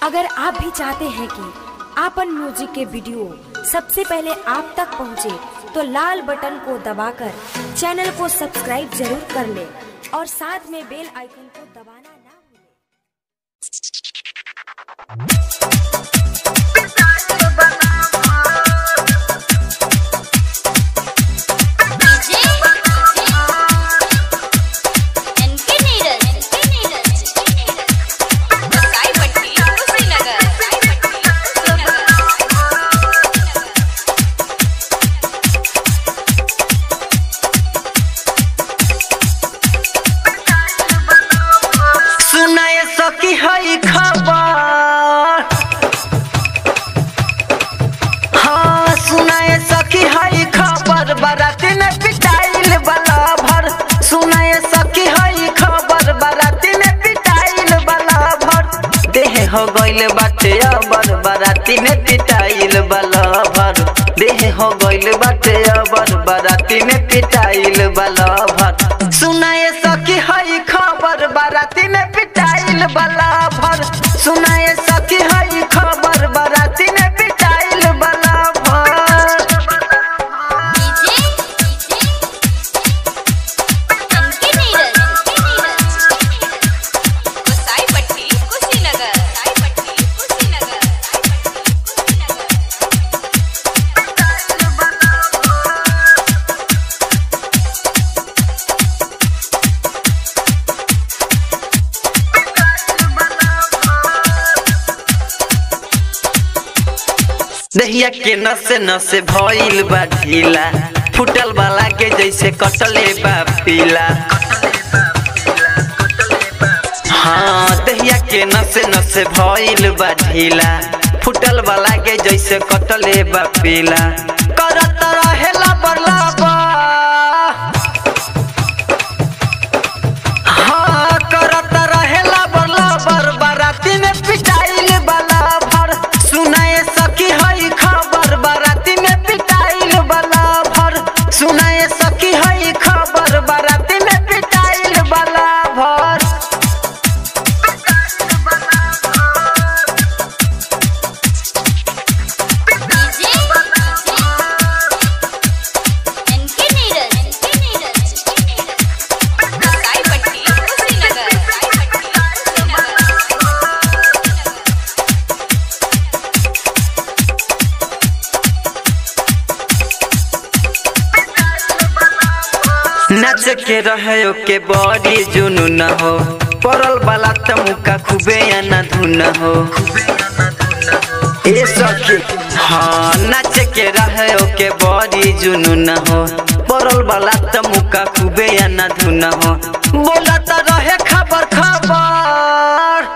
अगर आप भी चाहते हैं कि आपन म्यूजिक के वीडियो सबसे पहले आप तक पहुंचे, तो लाल बटन को दबाकर चैनल को सब्सक्राइब जरूर कर ले और साथ में बेल आइकन को दबाना ना भूलें। DJ NK Neeraj NK Neeraj Sai Patti Kushinagar साई पट्टी सुनाए सकी हई खबर हाँ सुनाए सकी हई खबर बाराती में पिटाइल वाला भर सुनाए सकी हई खबर बाराती में पिटाइल वाला भर देह हो गइल बाटे अबर बाराती में पिटाइल वाला भर देह हो गइल बाटे अबर बाराती में पिटाइल वाला भर सुनाए सकी हई खबर बाराती में पिटाइल वाला भर सुनाए सकी हई खबर बाराती में पिटाइल वाला भर डीजे एनके नीरज साई पट्टी कुशीनगर साई पट्टी कुशीनगर साई पट्टी कुशीनगर दहिया के नसे नसे भइल बा ढीला फुटल वाला के जैसे कटले बा पीला हाँ दहिया के नसे नसे भइल बा ढीला फुटल वाला के जैसे कटले बा पीला करत रहेला बरला बा हाँ करत रहेला बरला बर बाराती में पिटाइल वाला भर सुनाए सकी हई खबर बाराती में पिटाइल वाला भर सुनाए सकी हई खबर बाराती में पिटाइल वाला भर DJ NK Neeraj NK Neeraj Sai Patti Kushinagar साई पट्टी कुशीनगर नाच के रहे के बड़ी जुनू न हो पड़ल वाला तमुका खूबे ना धुन हो ए सखी हाँ नाच के रहे के बड़ी जुनू न हो पड़ल वाला तमुका खूबे ना धुन हो बोला तो रहे खबर खबर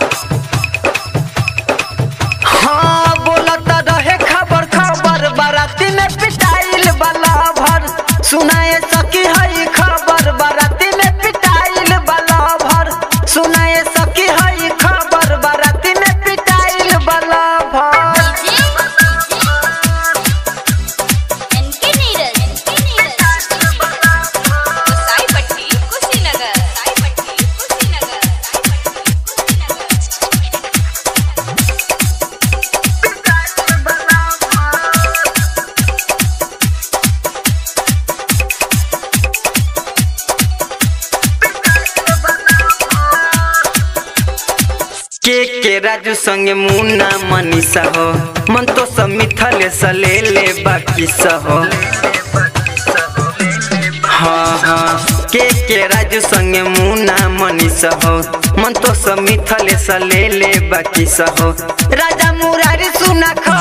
हाँ बोलत रहे खबर खबर बाराती में पिटाइल वाला भर सुनाए सकी हई खबर बाराती में पिटाइल वाला भर सुनाए सकी हई खबर बाराती में पिटाइल वाला भर एनके नीरज एनके नीरज साई पट्टी कुशीनगर साई पट्टी कुशीनगर साई पट्टी कुशीनगर के के राजू संगे मुन्ना मनीषा हो मन तो सब मिथले सले ले बाकी हो हाँ हाँ के के राजू संगे मुन्ना मनीषा हो मन तो सब मिथले सले ले बाकी हो राजा मुरारी सुना खबर